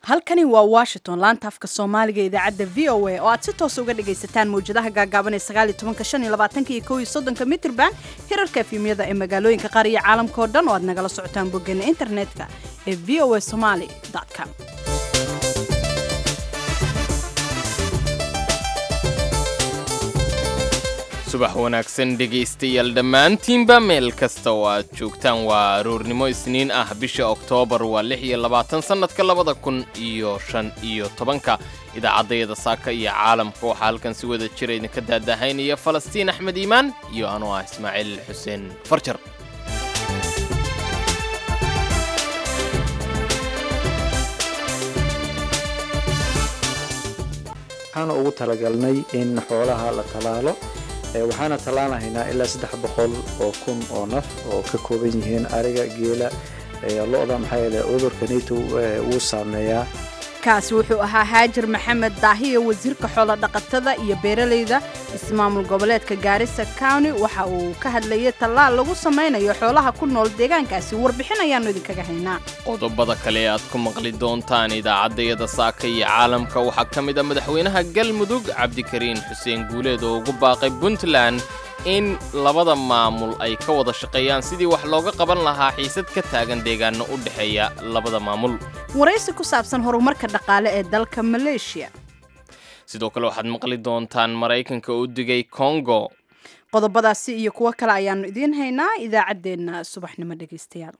halkani waa washington laanta afka soomaaliga idaacadda v o a oo aad si toos uga dhagaysataan mawjadaha gaagaaban ee sagaal iyo tobanka shan iyo labaatanka iyo kow iyo soddonka mitrban hirarka efyumyada ee magaalooyinka qaar iyo caalamka oo dhan oo aad nagala socotaan boggeena internetka ee v o a somaly com subax wanaagsan dhegaystayaal dhammaantiinba meel kasta oo aad joogtaan waa aroornimo isniin ah bisha oktoobar waa lix iyo labaatan sannadka labada kun iyo shan iyo tobanka idaacaddayada saaka iyo caalamka waxaa halkan si wada jira idinka daadahaynaya falastiin axmed iimaan iyo anuu ah ismaaciil xuseen farjar waxaana ugu talagalnay in xoolaha la tallaalo waxaana tallaalahaynaa ilaa saddex boqol oo kun oo naf oo ka kooban yihiin ariga geela lo-da maxaa yeele cudurka nato wuu saameeyaa kaasi wuxuu ahaa haajir maxamed daahiya wasiirka xoolo dhaqatada iyo beeralayda ismaamul goboleedka gaarisa county waxa uu ka hadlayay tallaal lagu samaynayo xoolaha ku nool deegaankaasi warbixin ayaannu idinkaga haynaa qodobada kale ee aad ku maqli doontaan idaacaddayada saaka iyo caalamka waxaa ka mid a madaxweynaha galmudug cabdikariin xuseen guuleed oo ugu baaqay puntland in labada maamul ay ka wada shaqeeyaan sidii wax looga qaban lahaa xiisad ka taagan deegaano u dhexeeya labada maamul waraysi ku saabsan horumarka dhaqaale ee dalka maleeshiya sidoo kale waxaad maqli doontaan maraykanka u digay kongo qodobadaasi iyo kuwo kale ayaannu idiin haynaa idaacaddeenna subaxnimo dhegaystayaal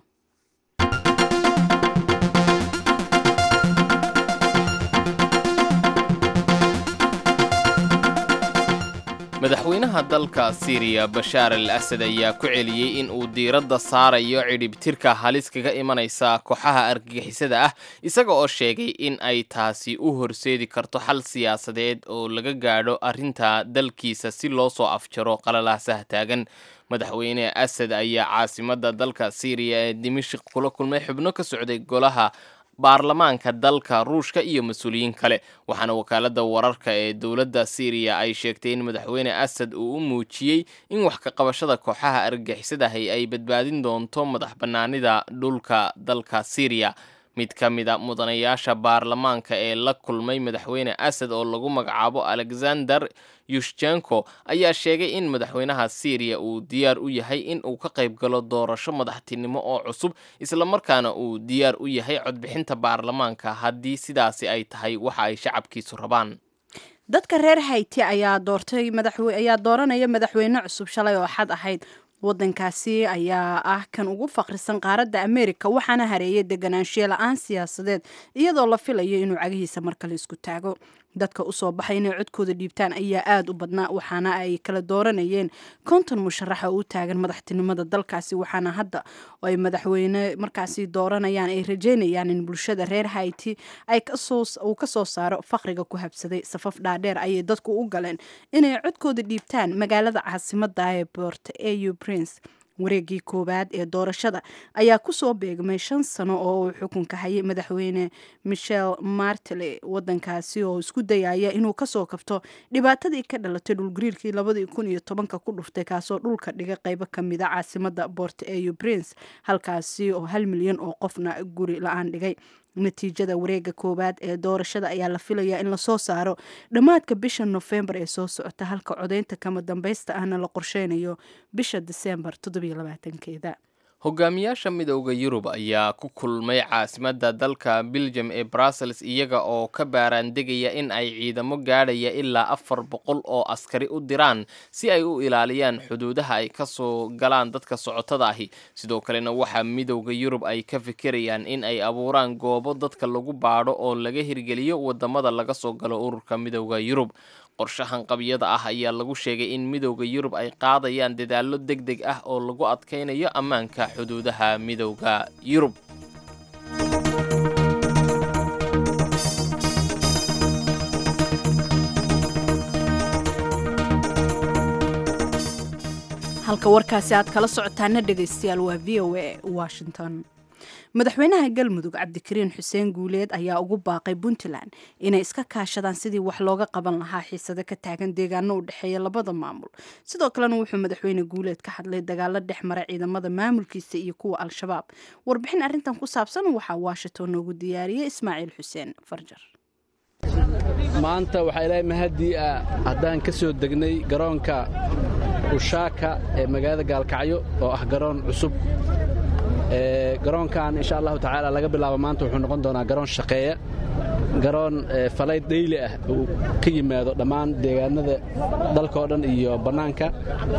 madaxweynaha dalka siiriya bashaar al asad ayaa ku celiyey in uu diiradda saarayo cidhibtirka halis kaga imanaysa kooxaha argagixisada ah isaga oo sheegay in ay taasi u horseedi karto xal siyaasadeed oo laga gaadho arrinta dalkiisa si loo soo afjaro qalalaasaha taagan madaxweyne asad ayaa caasimadda dalka siiriya ee dimashik kula kulmay xubno ka socday golaha baarlamaanka dalka ruushka iyo mas-uuliyiin kale waxaana wakaaladda wararka ee dowladda siiriya ay sheegtay in madaxweyne asad uu u muujiyey in wax ka qabashada kooxaha argagixisadahi ay badbaadin doonto madax bannaanida dhulka dalka siiriya mid ka mid a mudanayaasha baarlamaanka ee la kulmay madaxweyne asad oo lagu magacaabo alexander yushjenko ayaa sheegay in madaxweynaha siiriya uu diyaar u yahay in uu ka qayb galo doorasho madaxtinimo oo cusub islamarkaana uu diyaar u yahay codbixinta baarlamaanka haddii sidaasi ay tahay waxa ay shacabkiisu rabaan dadka reer hayti ayaa doortay ayaa dooranaya madaxweyne cusub shalay oo xad ahayd wadankaasi ayaa ah kan ugu faqrisan qaaradda ameerika waxaana hareeyay deganaanshiye la-aan siyaasadeed iyadoo la filayo inuu cagihiisa mar kale isku taago dadka usoo baxay inay codkooda dhiibtaan ayaa aada u badnaa waxaana ay kala dooranayeen konton musharaxa u taagan madaxtinimada dalkaasi waxaana hadda ay madaxweyne markaasi dooranayaan ay rajeynayaan in bulshada reer hayti uu kasoo saaro faqriga ku habsaday safaf dhaadheer ayay dadku u galeen inay codkooda dhiibtaan magaalada caasimada ee bort au prince wareegii koowaad ee doorashada ayaa kusoo beegmay shan sano oo uu xukunka hayay madaxweyne michel martele wadankaasi oo isku dayaya inuu kasoo kabto dhibaatadii ka dhalatay dhulgariirkii labadii kun iyo tobanka ku dhuftay kaasoo dhulka dhiga qeybo kamida caasimada bort au prince halkaasi oo hal milyan oo qofna guri la-aan dhigay natiijada wareega koowaad ee doorashada ayaa la filayaa in lasoo saaro dhammaadka bisha nofembar ee soo socota halka codaynta kama dambaysta ahna la qorsheynayo bisha diseembar keeda hogaamiyaasha midowda yurub ayaa ku kulmay caasimadda dalka beljum ee brussels iyaga oo ka baaraandegaya in ay ciidamo gaadhaya ilaa afar boqol oo askari u diraan si ay u ilaaliyaan xuduudaha ay kasoo galaan dadka socotada ahi sidoo kalena waxaa midowda yurub ay ka fikirayaan in ay abuuraan goobo dadka lagu baadho oo laga hirgeliyo wadamada laga soo galo ururka midowda yurub qorshahan qabyada ah ayaa lagu sheegay in midowda yurub ay qaadayaan dadaallo deg deg ah oo lagu adkaynayo ammaanka xuduudaha midowda yurub halka warkaasi aad kala socotaana dhegaystayaal waa v o a washington madaxweynaha galmudug cabdikariin xuseen guuleed ayaa ugu baaqay puntland inay iska kaashadaan sidii wax looga qaban lahaa xiisado ka taagan deegaano u dhexeeya labada maamul sidoo kalena wuxuu madaxweyne guuleed ka hadlay dagaalo dhex mara ciidamada maamulkiisa iyo kuwa al-shabaab warbixin arrintan ku saabsan waxaa washington noogu diyaariyey ismaaciil xuseen farjar maanta waxaa ilaahay mahadii ah haddaan ka soo degnay garoonka ushaaka ee magaalada gaalkacyo oo ah garoon cusub garoonkan insha allahu tacaala laga bilaabo maanta wuxuu noqon doonaa garoon shaqeeya garoon falayd dhayli ah uu ka yimaado dhammaan deegaanada dalka oo dhan iyo bannaanka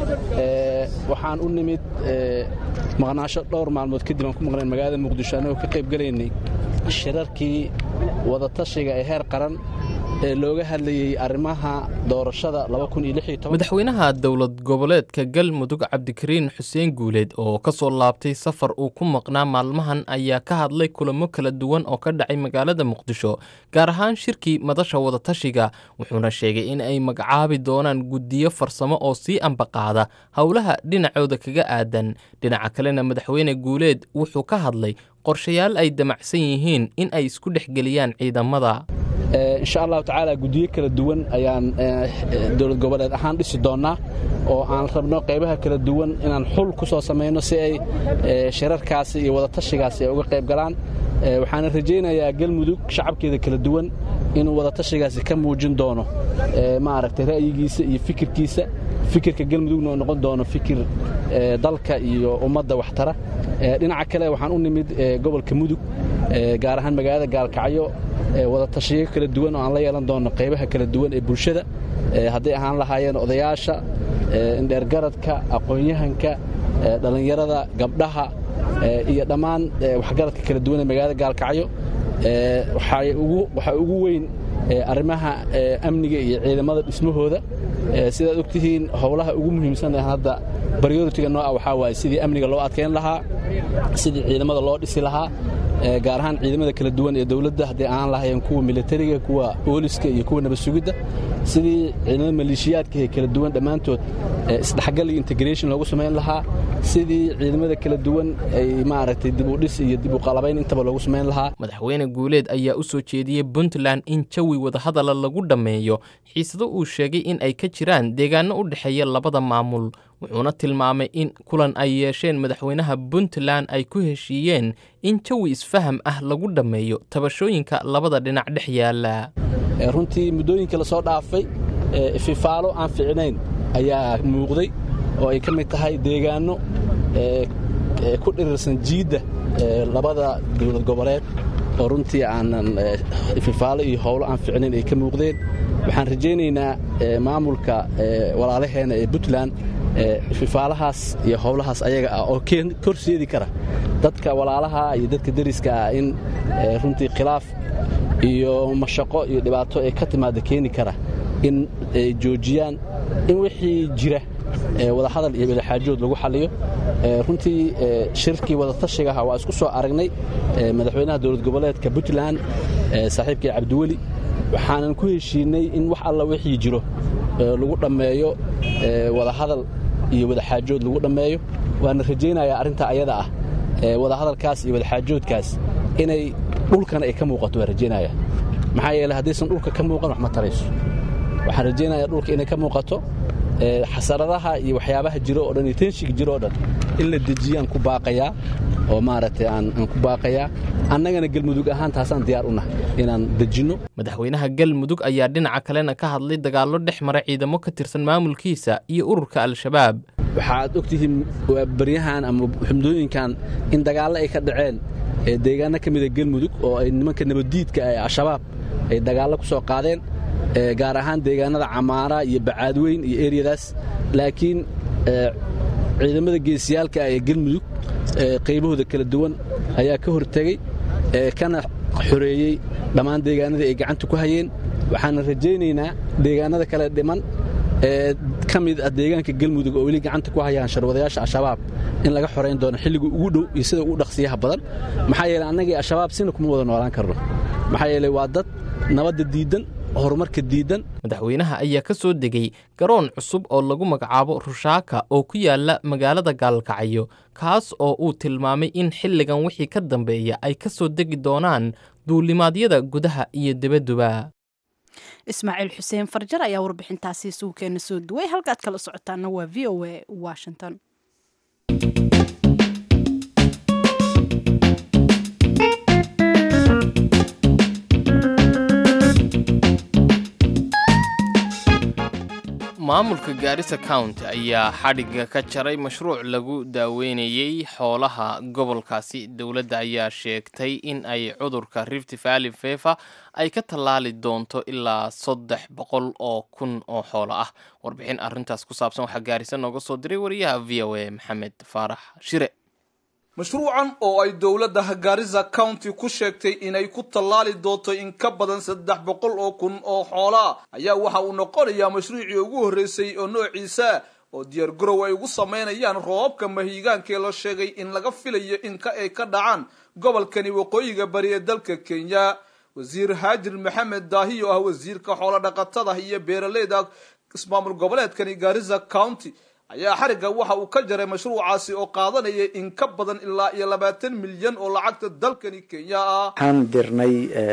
waxaan u nimid maqnaasho dhowr maalmood kadib aan ku maqnayn magaalada muqdisho annagoo ka qaybgelaynay shirarkii wadatashiga ee heer qaran ee looga hadlayey arrimaha doorashada madaxweynaha dowlad goboleedka galmudug cabdikariin xuseen guuleed oo ka soo laabtay safar uu ku maqnaa maalmahan ayaa ka hadlay kulamo kala duwan oo ka dhacay magaalada muqdisho gaar ahaan shirkii madasha wadatashiga wuxuuna sheegay in ay magacaabi doonaan guddiyo farsamo oo sii ambaqaada howlaha dhinacooda kaga aadan dhinaca kalena madaxweyne guuleed wuxuu ka hadlay qorshayaal ay damacsan yihiin in ay isku dhexgeliyaan ciidamada insha allahu tacaala guddiyo kala duwan ayaan dowlad goboleed ahaan dhisi doonnaa oo aan rabno qaybaha kala duwan inaan xul ku soo samayno si ay shirarkaasi iyo wadatashigaasi ay uga qayb galaan waxaana rajaynayaa galmudug shacabkeeda kala duwan inuu wadatashigaasi ka muujin doono maaragtay ra'yigiisa iyo fikirkiisa fikirka galmudugna oo noqon doono fikir dalka iyo ummadda waxtara dhinaca kale waxaan u nimid gobolka mudug gaar ahaan magaalada gaalkacyo wadatashiyo kala duwan oo aan la yeelan doono qaybaha kala duwan ee bulshada hadday ahaan lahaayeen odayaasha indheergaradka aqoon-yahanka dhallinyarada gabdhaha iyo dhammaan waxgaradka kala duwan ee magaalada gaalkacyo waxaa ugu weyn arrimaha amniga iyo ciidamada dhismahooda sidaad og tihiin howlaha ugu muhiimsan ee hadda baryoritiga nooca waxaa waaye sidii amniga loo adkayn lahaa sidii ciidamada loo dhisi lahaa gaar ahaan ciidamada kala duwan ee dowladda hadday ahaan lahaayeen kuwa militariga kuwa booliska iyo kuwa nabad sugidda sidii ciidamada maleeshiyaadka ee kala duwan dhammaantood isdhexgal iyo integration loogu samayn lahaa sidii ciidamada kala duwan ay maaragtay dib u dhis iyo dib u qalabayn intaba loogu samayn lahaa madaxweyne guuleed ayaa u soo jeediyey puntland in jawi wadahadala lagu dhammeeyo xiisado uu sheegay in ay ka jiraan deegaano u dhexeeya labada maamul wuxuuna tilmaamay in kulan ay yeesheen madaxweynaha puntland ay ku heshiiyeen in jawi isfaham ah lagu dhammeeyo tabashooyinka labada dhinac dhex yaala runtii muddooyinka la soo dhaafay ififaalo aan fiicnayn ayaa muuqday oo ay ka mid tahay deegaanno ku dhirirsan jiidda labada dowlad goboleed oo runtii aanan ififaalo iyo howlo aan fiicnayn ay ka muuqdeen waxaan rajaynaynaa maamulka walaalaheena ee puntland ififaalahaas iyo howlahaas ayaga ah oo korseedi kara dadka walaalaha iyo dadka deriska ah in runtii khilaaf iyo mashaqo iyo dhibaato ee ka timaada keeni kara in ay joojiyaan in wixii jira wadahadal iyo wadaxaajood lagu xaliyo runtii shirkii wadatashigaha waa isku soo aragnay madaxweynaha dowlad goboleedka puntland saaxiibkii cabdiweli waxaanan ku heshiinay in wax alla wixii jiro lagu dhammeeyo wadahadal iyo wadaxaajood lagu dhammeeyo waana rajaynayaa arrintaa ayada ah wadahadalkaas iyo wadaxaajoodkaas inay dhulkana ay ka muuqato waan rajaynaya maxaa yeele haddaysan dhulka ka muuqan wax ma tarayso waxaan rajaynayaa dhulka inay ka muuqato xasaradaha iyo waxyaabaha jiro oo dhan iyo tenshiga jiro oo dhan in la dejiyaan ku baaqayaa oo maaragtay aan ku baaqayaa annagana galmudug ahaan taasaan diyaar u nahay inaan dejinno madaxweynaha galmudug ayaa dhinaca kalena ka hadlay dagaallo dhex mara ciidamo ka tirsan maamulkiisa iyo ururka al-shabaab waxaad ogtihiin baryahan ama xumdooyinkan in dagaallo ay ka dhaceen deegaano ka mida galmudug oo ay nimanka nabaddiidka ee al-shabaab ay dagaallo ku soo qaadeen gaar ahaan deegaanada camaara iyo bacaadweyn iyo eryadaas laakiin ciidamada geesiyaalka ee galmudug qaybahooda kala duwan ayaa ka hortegey kana xoreeyey dhammaan deegaanadii ay gacanta ku hayeen waxaana rajaynaynaa deegaanada kale dhiman ee ka mid ah deegaanka galmudug oo weli gacanta ku hayaan sharwadayaasha al-shabaab in laga xorayn doono xilliga ugu dhow iyo sida ugu dhaqsiyaha badan maxaa yeele annagii al-shabaab sina kuma wada noolaan karno maxaa yeele waa dad nabadda diiddan horumarka diidan madaxweynaha ayaa ka soo degay garoon cusub oo lagu magacaabo rushaaka oo ku yaala magaalada gaalkacyo kaas oo uu tilmaamay in xilligan wixii ka dambeeya ay ka soo degi doonaan duulimaadyada gudaha iyo dibadduba ismaaciil xuseen farjar ayaa warbixintaasi suukeena soo duway halkaad kala socotaana waa v o a washington maamulka gaarisa county ayaa xadhigga ka jaray mashruuc lagu daaweynayey xoolaha gobolkaasi dowladda ayaa sheegtay in ay cudurka rift valley fever ay ka tallaali doonto ilaa saddex boqol oo kun oo xoolo ah warbixin arrintaas ku saabsan waxaa gaarisa nooga soo diray wariyaha v o a maxamed faarax shire mashruucan oo ay dowladda garissa county ku sheegtay inay ku tallaali doonto in ka badan saddex boqol oo kun oo xoolaa ayaa waxa uu noqonayaa mashruucii ugu horreysay oo noociisa oo diyaar garow ay ugu samaynayaan roobabka mahiigaankee la sheegay in laga filayo in ka ay ka dhacaan gobolkani waqooyiga bari ee dalka kenya wasiir haajir maxamed daahi oo ah wasiirka xoolo dhaqatada iyo beeraleyda ismaamul goboleedkani garissa county ayaa xarigga waxa uu ka jaray mashruucaasi oo qaadanaya in ka badan ilaa iyo labaatan milyan oo lacagta dalkani kenya ah waxaan dirnay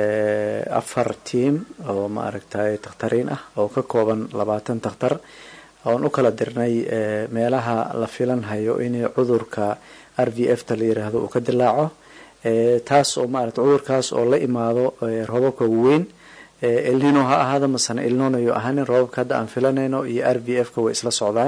afar tiam oo maaragtay takhtariin ah oo ka kooban labaatan takhtar oon u kala dirnay meelaha la filanhayo in cudurka r v f ta la yiraahdo uu ka dilaaco taas oo maarata cudurkaas oo la imaado roobabka weyn elnino ha ahaado masana elnonayo ahaanin roobabka hadda aan filanayno iyo r v f ka way isla socdaan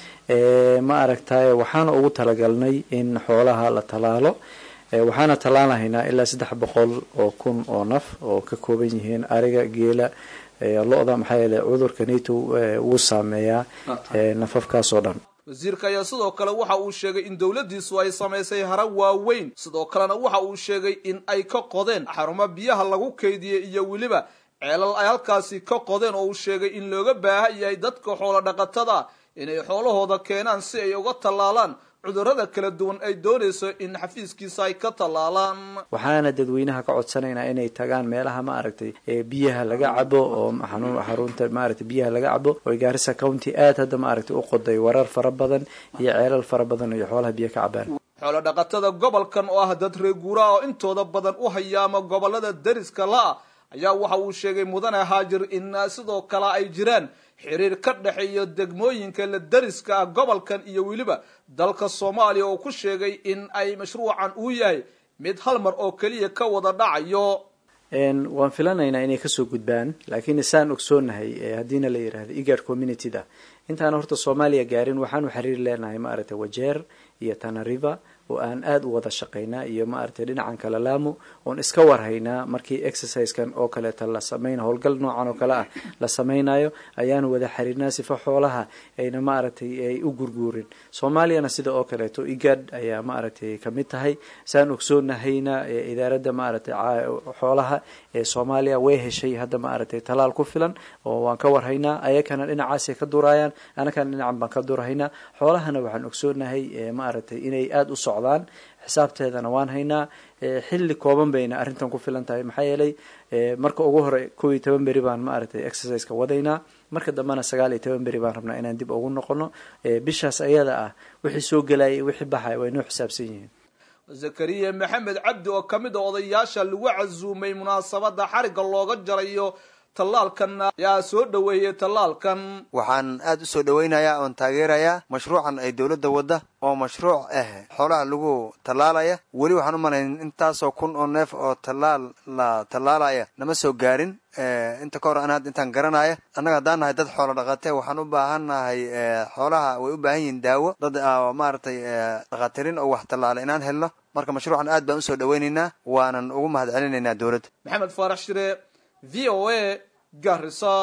ma aragtay waxaana ugu talagalnay in xoolaha la tallaalo waxaana tallaalahaynaa ilaa saddex boqol oo kun oo naf oo ka kooban yihiin ariga geela lo-da maxaa yeele cudurka nato wuu saameeyaa nafafkaas oo dhan wasiirka ayaa sidoo kale waxa uu sheegay in dowladdiisu ay samaysay hara waaweyn sidoo kalena waxa uu sheegay in ay ka qodeen xarumo biyaha lagu keydiyey iyo weliba ceelal ay halkaasi ka qodeen oo uu sheegay in looga baahan yahay dadka xoolo dhaqatada inay xoolahooda keenaan si ay uga tallaalaan cudurrada kala duwan ay doonayso in xafiiskiisa ay ka tallaalaan waxaana dadweynaha ka codsanaynaa inay tagaan meelaha ma aragtay biyaha laga cabo oo xarunta maaragtay biyaha laga cabo oo gaarisa county aad hadda ma aragtay u qoday warar fara badan iyo ceelal fara badan iyo xoolaha biyo ka cabaan xoolo dhaqatada gobolkan oo ah dad reer guuraha oo intooda badan u hayaama gobolada dariska la-a ayaa waxa uu sheegay mudane haajir in sidoo kale ay jiraan xiriir ka dhexeeya degmooyinka la dariska ah gobolkan iyo weliba dalka soomaaliya oo ku sheegay in ay mashruucan uu yahay mid hal mar oo keliya ka wada dhacayo waan filanaynaa inay kasoo gudbaan laakiin isaan ogsoonahay haddiina la yidhahdo egard communityda intaan horta soomaaliya gaarin waxaanu xiriir leenahay maaragtay wajeer iyo tanariva oo aan aada u wada shaqaynaa iyo maaragtay dhinacan kale laamo oon iska warhaynaa markii exercisekan oo kaleeta la samayna howlgal noocan oo kale ah la samaynayo ayaanu wada xiriirnaa sifa xoolaha ayna maaragtay ay u gurguurin soomaaliyana sida oo kaleeto igad ayaa maaragtay kamid tahay saan ogsoonahayna idaaradda maaragtay xoolaha ee soomaaliya way heshay hadda maaragtay talaal ku filan oo waan ka warhaynaa ayakana dhinacaasay ka durayaan anakana dhinacan baan ka durhaynaa xoolahana waxaan ogsoonahay maaragtay inay aada u socdaan xisaabteedana waan haynaa xilli kooban bayna arrintan ku filan tahay maxaa yeelay marka ugu hore kow iyo toban beri baan maaragtay exerciseka wadaynaa marka dambena sagaal iyo toban beri baan rabnaa inaan dib ugu noqono bishaas ayada ah wixii soo gelaya wixii baxaya way noo xisaabsan yihiin zakariya maxamed cabdi oo ka mid a odayaasha lagu casuumay munaasabada xarigga looga jarayo tallaalkan ayaa soo dhoweeyey tallaalkan waxaan aada u soo dhoweynayaa oon taageerayaa mashruucan ay dowladda wadda oo mashruuc ah xoolaha lagu tallaalaya weli waxaan u malayn intaasoo kun oo neef oo tallaal la tallaalaya nama soo gaarin inta ka hor an hadda intaan garanaya annaga haddaan nahay dad xoolo dhaqate waxaan u baahan nahay xoolaha way u baahan yihiin daawo dad maaragtay dhakhaatirin oo wax tallaala inaan helno marka mashruucan aad baan usoo dhoweynaynaa waanan ugu mahad celinaynaa dowladda maxamed faarax shire v o a garisa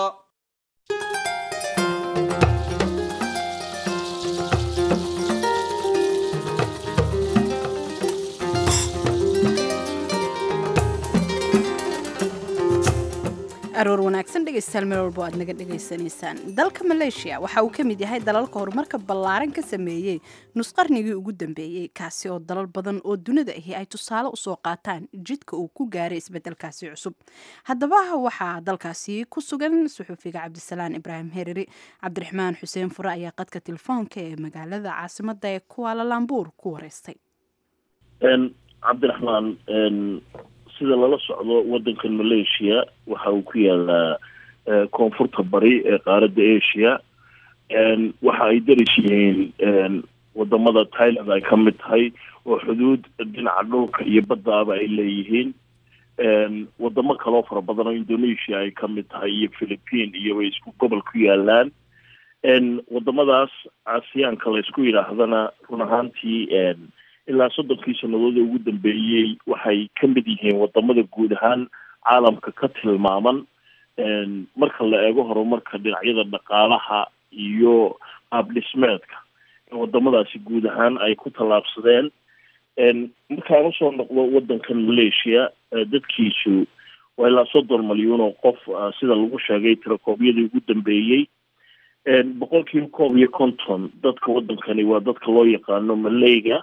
aroor wanaagsan dhegaystayaal meel walbo aad naga dhegaysanaysaan dalka maleeshiya waxa uu ka mid yahay dalalka horumarka ballaaran ka sameeyey nusqarnigii ugu dambeeyey kaasi oo dalal badan oo dunida ahi ay tusaale usoo qaataan jidka uu ku gaaray isbedelkaasi cusub haddaba waxaa dalkaasi ku sugan suxuufiga cabdisalaan ibraahim hereri cabdiraxmaan xuseen fure ayaa qadka telefoonka ee magaalada caasimada ee kuaalalambuur ku wareystay cabdiraxmaan sida lala socdo wadankan malaysia waxa uu ku yaalaa koonfurta bari ee qaaradda asia waxa ay daris yihiin wadamada thailand ay ka mid tahay oo xuduud dhinaca dhulka iyo baddaaba ay leeyihiin wadamo kaloo fara badan oo indonesia ay ka mid tahay iyo philippine iyo way isku gobol ku yaalaan wadamadaas aasiyaanka la isku yidhaahdana run ahaantii ilaa soddonkii sannadood ee ugu dambeeyey waxay ka mid yihiin wadamada guud ahaan caalamka ka tilmaaman marka la eego horumarka dhinacyada dhaqaalaha iyo qaabdhismeedka wadamadaasi guud ahaan ay ku tallaabsadeen markaan usoo noqdo wadankan malaysia dadkiisu waa ilaa soddon malyuun oo qof sida lagu sheegay tirakoobyadii ugu dambeeyey boqol kiiba koob iyo konton dadka wadankani waa dadka loo yaqaano malayga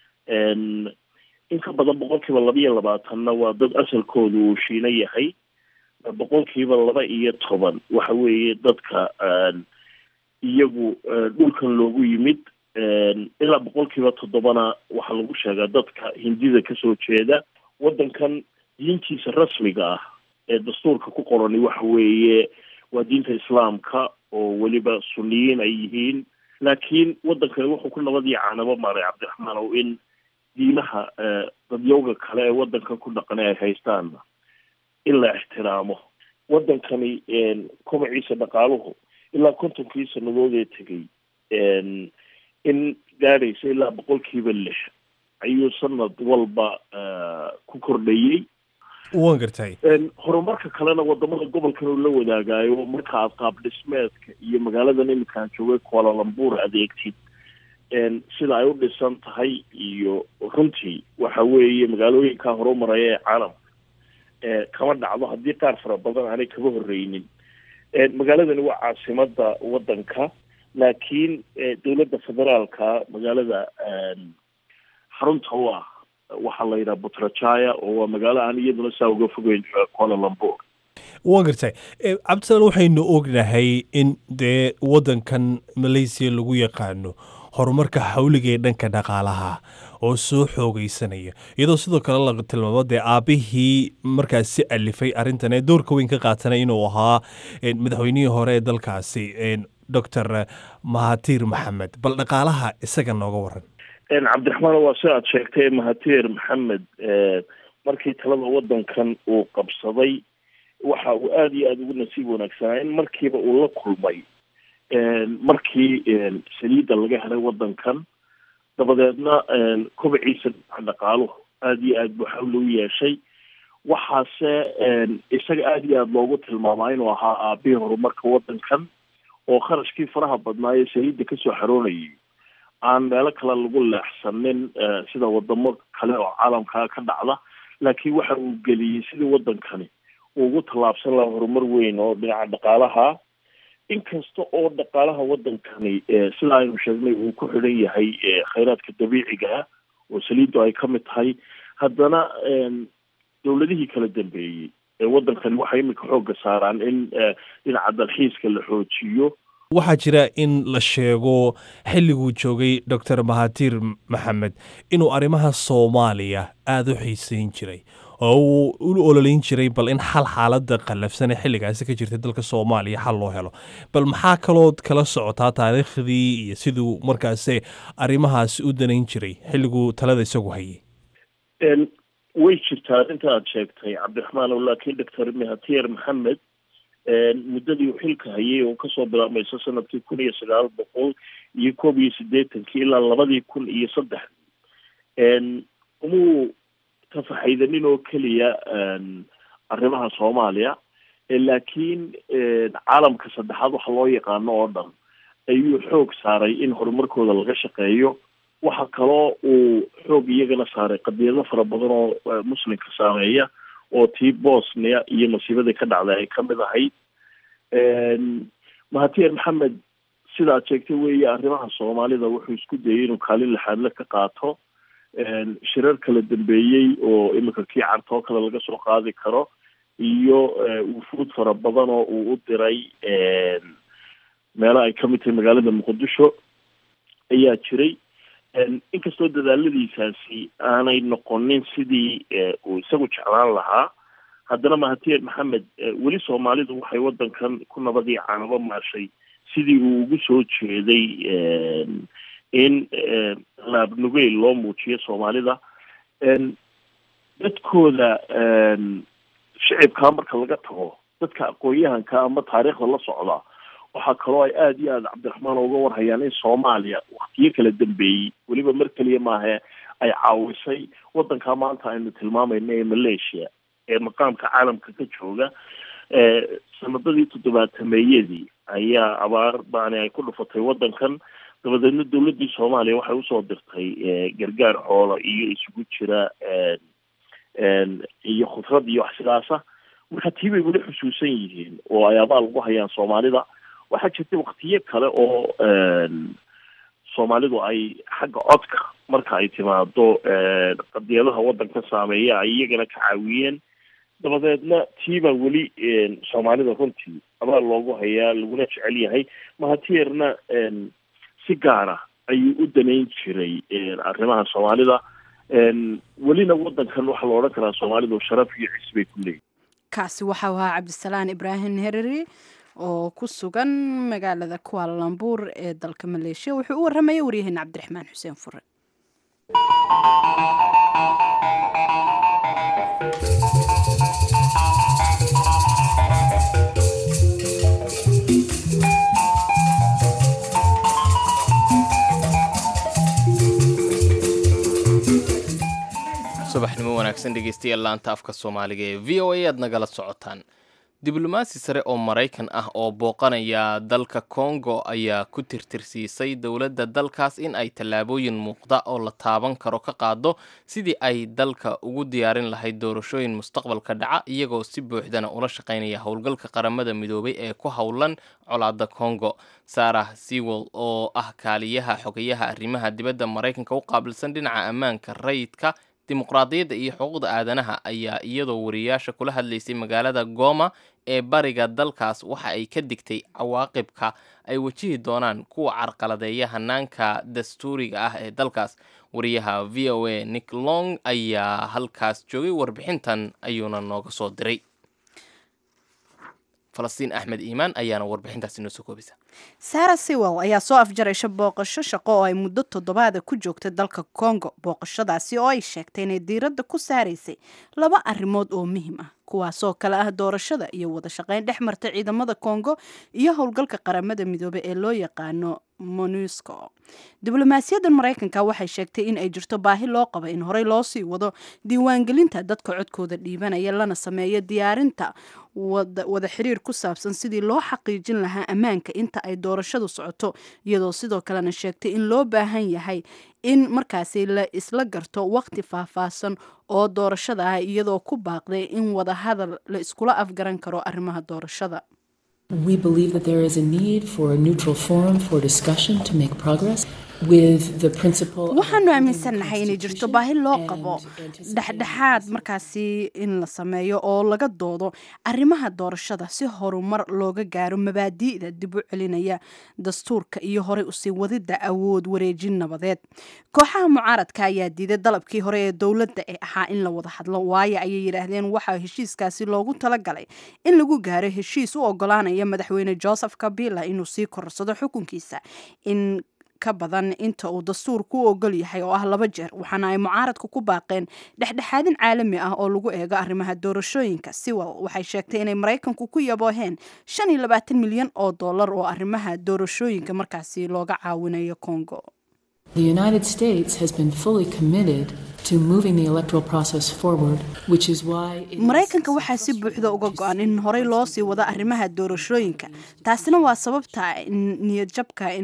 in ka badan boqol kiiba laba iyo labaatanna waa dad asalkoodu uu shiino yahay boqol kiiba laba iyo toban waxa weeye dadka iyagu dhulkan loogu yimid ilaa boqol kiiba toddobana waxaa lagu sheegaa dadka hindida kasoo jeeda wadankan diintiisa rasmiga ah ee dastuurka ku qorani waxa weeye waa diinta islaamka oo weliba suniyiin ay yihiin laakiin wadankani wuxuu ku nabad iyo canabo maaray cabdiraxmaan ow in diimaha dadyowga kale ee wadankan ku dhaqanay ay haystaanna in la ixtiraamo wadankani kobaciisa dhaqaaluhu ilaa kontonkii sanadood ee tegay in gaadhaysa ilaa boqolkiiba lix ayuu sanad walba ku kordhayey wan gartay horumarka kalena wadamada gobolkan uu la wadaagayo marka aad qaab dhismeedka iyo magaaladan iminkaan joogay kualalambuur adeegtid sida ay u dhisan tahay iyo runtii waxa weeye magaalooyinkaa horumaraya ee caalamka kama dhacdo haddii qaar fara badan aanay kaba horreynin magaaladani waa caasimada wadanka laakiin dowladda federaalka magaalada xarunta u ah waxaa la yidhaha butrajaya oo waa magaalo aan iyaduna saa uga fogeyn kualalambuur wan gartay cabdisalaan waxaynu ognahay in dee wadankan malaysia lagu yaqaano horumarka xawliga ee dhanka dhaqaalaha oo soo xoogeysanaya iyadoo sidoo kale la tilmaamo dee aabihii markaas si alifay arrintan ee doorka weyn ka qaatanay inuu ahaa madaxweynihii hore ee dalkaasi doctor mahatir maxamed bal dhaqaalaha isaga nooga waran cabdiraxmaan waa si aad sheegtay mahatir maxamed markii talada wadankan uu qabsaday waxa uu aada iyo aada ugu nasiib wanaagsanaa in markiiba uu la kulmay markii saliidda laga helay wadankan dabadeedna kobaciisa dhaqaaluhu aada iyo aad buu xawli u yeeshay waxaase isaga aada iyo aada loogu tilmaamaa inuu ahaa aabihii horumarka wadankan oo kharashkii faraha badnaa ee saliidda kasoo xaroonayay aan meelo kale lagu leexsanin sida wadamo kale oo caalamkaa ka dhacda laakiin waxa uu geliyey sidii wadankani uu ugu tallaabsan lahaa horumar weyn oo dhinaca dhaqaalaha inkasta oo dhaqaalaha wadankani sida aynu sheegnay uu ku xidhan yahay khayraadka dabiiciga ah oo saliiddu ay ka mid tahay haddana dowladihii kala dambeeyey ee wadankani waxay iminka xoogga saaraan in dhinaca dalxiiska la xoojiyo waxaa jira in la sheego xilliguu joogay doctor mahatir maxamed inuu arrimaha soomaaliya aada u xiiseyn jiray oo uu u ololeyn jiray bal in xal xaaladda qallafsan ee xilligaasi ka jirtay dalka soomaaliya xal loo helo bal maxaa kalood kala socotaa taariikhdii iyo siduu markaasi arrimahaasi u danayn jiray xilliguu talada isagu hayay way jirtaa arrinta aad sheegtay cabdiraxmaan o laakiin doctor mahatir maxamed muddadii uu xilka hayay oo kasoo bilaabmaysa sanadkii kun iyo sagaal boqol iyo koob iyo siddeetankii ilaa labadii kun iyo saddex umuu tafaxaydanin oo keliya arrimaha soomaaliya laakiin caalamka saddexaad waxa loo yaqaano oo dhan ayuu xoog saaray in horumarkooda laga shaqeeyo waxa kaloo uu xoog iyagana saaray qadiyado fara badan oo muslimka saameeya oo tii bosnia iyo masiibadii ka dhacday ay ka mid ahayd mahatir maxamed sida ad sheegtay weeye arrimaha soomaalida wuxuu isku dayay inuu kaalin lixaadle ka qaato shirar kala dambeeyey oo iminka kii cartoo kale laga soo qaadi karo iyo wufuud fara badan oo uu u diray meelo ay kamid tahay magaalada muqdisho ayaa jiray inkastoo dadaaladiisaasi aanay noqonin sidii uu isagu jeclaan lahaa haddana mahatir maxamed weli soomaalidu waxay wadankan ku nabadii caanabo maashay sidii uu ugu soo jeeday in laabnugeyl loo muujiyo soomaalida dadkooda shicibkaa marka laga tago dadka aqoon-yahanka ama taariikhda la socda waxaa kaloo ay aada iyo aada cabdiraxmaan uga warhayaan in soomaaliya waktiyo kala dambeeyey weliba mar keliya maahe ay caawisay wadankaa maanta aynu tilmaamayna ee malaysia ee maqaamka caalamka ka jooga sanadadii toddobaatameeyadii ayaa abaar baani ay ku dhufatay wadankan dabadeedna dowladdii soomaaliya waxay usoo dirtay gargaar xoolo iyo isugu jira iyo khudrad iyo wax sidaasa marka tii bay weli xusuusan yihiin oo ay abaal ugu hayaan soomaalida waxaa jirta waktiyo kale oo soomaalidu ay xagga codka marka ay timaado qadiyadaha wadanka saameeya ay iyagana ka caawiyeen dabadeedna tii baa weli soomaalida runtii abaal loogu hayaa laguna jecel yahay mahatirna si gaara ayuu u danayn jiray arrimaha soomaalida welina wadankan waxaa la odhan karaa soomaalidu sharaf iyo cis bay ku leeyihin kaasi waxau ahaa cabdisalaan ibraahim hereri oo ku sugan magaalada kualambuur ee dalka maleeshiya wuxuu u warramaya waryaheena cabdiraxmaan xuseen fure subaxnimo wanaagsan dhegeystayaal laanta afka soomaaliga ee v o a aad nagala socotaan diblomaasi sare oo maraykan ah oo booqanaya dalka kongo ayaa ku tirtirsiisay dowladda dalkaas in ay tallaabooyin muuqda oo la taaban karo ka qaado sidii ay dalka ugu diyaarin lahayd doorashooyin mustaqbalka dhaca iyagoo si buuxdana ula shaqaynaya howlgalka qaramada midoobay ee ku howlan colaadda kongo sarah sewell oo ah kaaliyaha xogayaha arrimaha dibadda maraykanka u qaabilsan dhinaca ammaanka rayidka dimuqraadiyadda iyo xuquuqda aadanaha ayaa iyadoo wariyaasha kula hadlaysay magaalada goma ee bariga dalkaas waxa ay ka digtay cawaaqibka ay wajihi doonaan kuwa carqaladeeya hanaanka dastuuriga ah ee dalkaas wariyaha v o a nick long ayaa halkaas joogay warbixintan ayuuna nooga soo diray falastiin axmed iimaan ayaana warbixintaas inoo soo koobisa sara sewell ayaa soo afjaraysa booqasho shaqo oo ay muddo toddobaada ku joogtay dalka congo booqashadaasi oo ay sheegtay inay diiradda ku saaraysay laba arrimood oo muhiim ah kuwaasoo kale ah doorashada iyo wada shaqayn dhex marta ciidamada congo iyo howlgalka qaramada midoobey ee loo yaqaano monusco diblomaasiyadda maraykanka waxay sheegtay in ay jirto baahi loo qabo in horey loo sii wado diiwaangelinta dadka codkooda dhiibanaya lana sameeyo diyaarinta wada xiriir ku saabsan sidii loo xaqiijin lahaa ammaanka inta ay doorashadu socoto iyadoo sidoo kalena sheegtay in loo baahan yahay in markaasi la isla garto waqti faahfaahsan oo doorashada ah iyadoo ku baaqday in wada hadal la iskula afgaran karo arrimaha doorashada We believe that there is a need for a neutral forum for discussion to make progress with the principle. waxaanu aaminsannahay inay jirto baahi loo qabo dhexdhexaad markaasi in la sameeyo oo laga doodo arrimaha doorashada si horumar looga gaaro mabaadi'da dib u celinaya dastuurka iyo horey usii wadidda awood wareejin nabadeed kooxaha mucaaradka ayaa diiday dalabkii hore ee dowladda ee ahaa in la wada hadlo waayo ayay yidhaahdeen waxaa heshiiskaasi loogu talagalay in lagu gaaro heshiis u ogolaanaya madaxweyne joseph kabila inuu sii korsado xukunkiisa in ka badan inta uu dastuurku u ogol yahay oo ah laba jeer waxaana ay mucaaradku ku baaqeen dhexdhexaadin caalami ah oo lagu eego arrimaha doorashooyinka siwel waxay sheegtay inay maraykanku ku yabooheen shan iyo labaatan milyan oo dollar oo arrimaha doorashooyinka markaasi looga caawinayo congo The United States has been fully committed to moving the electoral process forward, which is why it is maraykanka waxaa si buuxda uga go-an in horey loo sii wado arrimaha doorashooyinka taasina waa sababta in niyadjabka in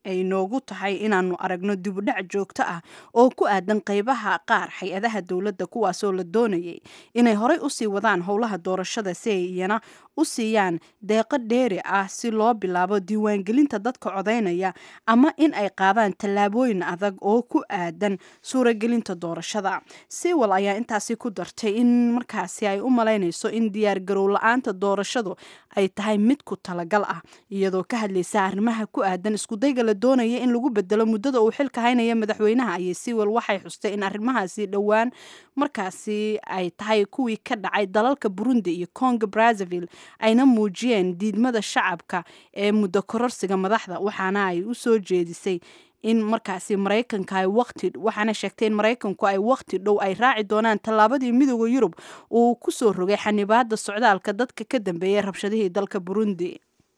ay noogu tahay inaanu aragno dibudhac joogto ah oo ku aadan qeybaha qaar hay-adaha dowladda kuwaasoo la doonayay inay horey usii wadaan howlaha doorashada si ay iyana u siiyaan deeqo dheeri ah si loo bilaabo diiwaangelinta dadka codaynaya ama in ay qaadaan tallaabooyin adag oo ku aadan suuragelinta doorashada siwal ayaa intaasi ku dartay in markaasi ay u malaynayso in diyaargarow la-aanta doorashadu ay tahay mid ku talagal ah iyadoo ka hadlaysa arrimaha ku aadan iskudayga la doonaya in lagu bedelo muddada uu xilka haynaya madaxweynaha ayay siwal waxay xustay in arrimahaasi dhowaan markaasi ay tahay kuwii ka dhacay dalalka burundi iyo congo brazzaville ayna muujiyeen diidmada shacabka ee muddo kororsiga madaxda waxaana ay u soo jeedisay in markaasi maraykanka ay waqti waxaana sheegtay in maraykanku ay waqti dhow ay raaci doonaan tallaabadii midooda yurub uu ku soo rogay xanibaada socdaalka dadka ka dambeeyay rabshadihii dalka burundi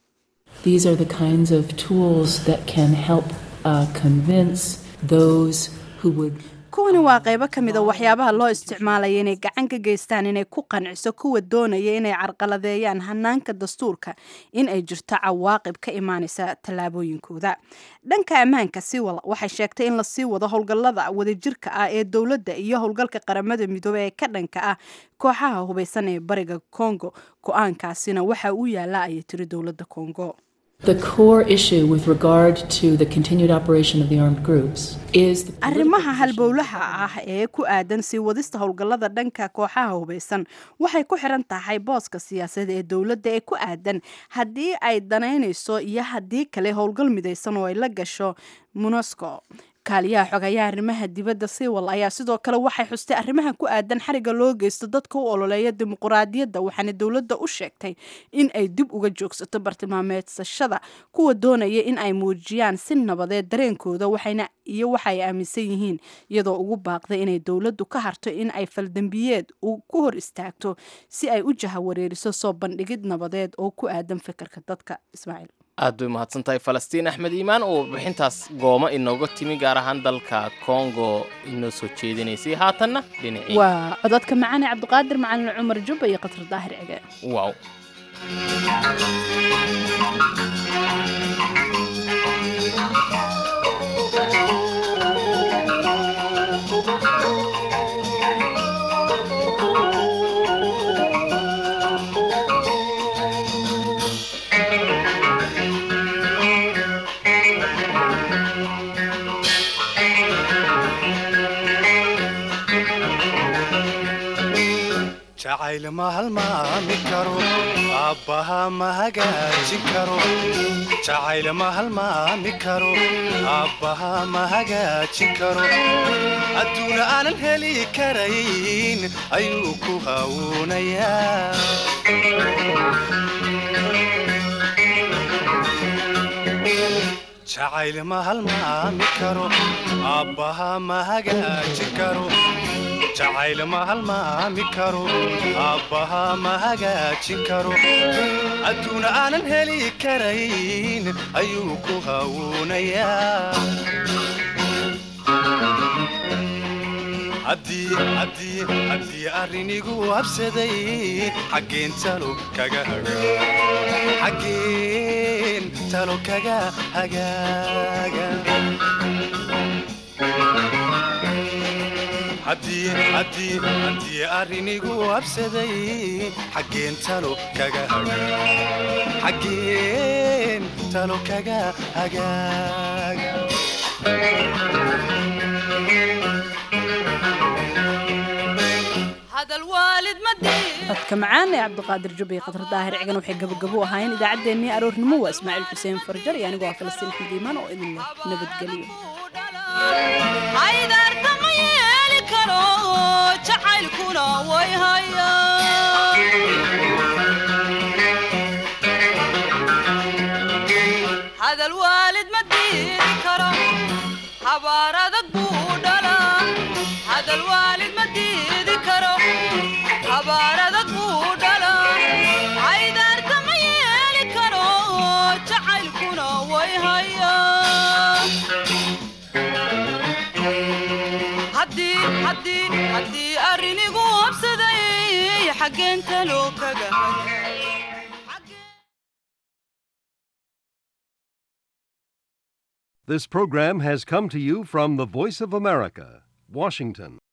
These are the kinds of tools that can help uh, convince those who would kuwani waa qaybo ka mid a waxyaabaha loo isticmaalaya inay gacan ka geystaan inay ku qanciso kuwa doonaya inay carqaladeeyaan hanaanka dastuurka in ay jirto cawaaqib ka imaanaysa tallaabooyinkooda dhanka ammaanka siwal waxay sheegtay in lasii wado howlgallada wadajirka ah ee dowladda iyo howlgalka qaramada midoobey ee ka dhanka ah kooxaha hubaysan ee bariga congo go-aankaasina waxa uu yaala ayay tiri dowladda congo The core issue with regard to the continued operation of the armed groups is the arrimaha halbowlaha ah ee ku aadan sii wadista howlgallada dhanka kooxaha hubaysan waxay ku xiran tahay booska siyaasadeed ee dowladda ee ku aadan haddii ay danaynayso iyo haddii kale howlgal midaysan oo ay la gasho monusco kaaliyaha xogayaha arrimaha dibadda siwal ayaa sidoo kale waxay xustay arrimaha ku aadan xariga loo geysto dadka u ololeeya dimuquraadiyadda waxaana dowladda u sheegtay in ay dib uga joogsato bartilmaameedsashada kuwa doonaya in ay muujiyaan si nabadeed dareenkooda waxayna iyo waxa ay aaminsan yihiin iyadoo ugu baaqday inay dowladdu ka harto in ay faldambiyeed ku hor istaagto si ay u jahawareeriso soo bandhigid nabadeed oo ku aadan fikirka dadka ismaaciil aad bay mahadsan tahay falastiin axmed iimaan oo warbixintaas gooma inooga timi gaar ahaan dalka kongo inoo soo jeedinaysay haatanna dhinacii waa codadka macaane cabdiqaadir macalin cumar jubba iyo qatar daahir cige waaw jacayl ma halmaami karo aabbaha ma hagaajin karo jacayl ma halmaami karo aabbaha ma hagaajin karo adduuna aanan heli karayn ayuu ku hawuunayaa jacayl ma halmaami karo aabbaha ma hagaajin karo jacayl ma halmaami karo aabbaha ma hagaajin karo adduuna aanan heli karayn ayuu ku hawuunayaa haddii arrinigu habsaday xaggeen talo kaga xaggeen talo kaga hagaaga haddii arrinigu habsaday xaggeen talo kaga xaggeen talo kaga hagaaga codka macaan ee cabdiqaadir jubba iyo qatar daahir cigan waxay gabagabo ahaayeen idaacaddeenii aroornimo waa ismaaciil xuseen farjar iyo anigoo ah falastiin axmed iimaan oo idin nabadgeliyo haydaartama yeeli karo jacaylkuna way hayahadal waalid ma diiri karo habaar adag buu dhalaa hadal waalid ma diidi karo habaar adag buu dhalaa haydaartama yeeli karo jacaylkuna way haya haddii arrinigu habsaday xaggeen talo kaga This program has come to you from the Voice of America, Washington.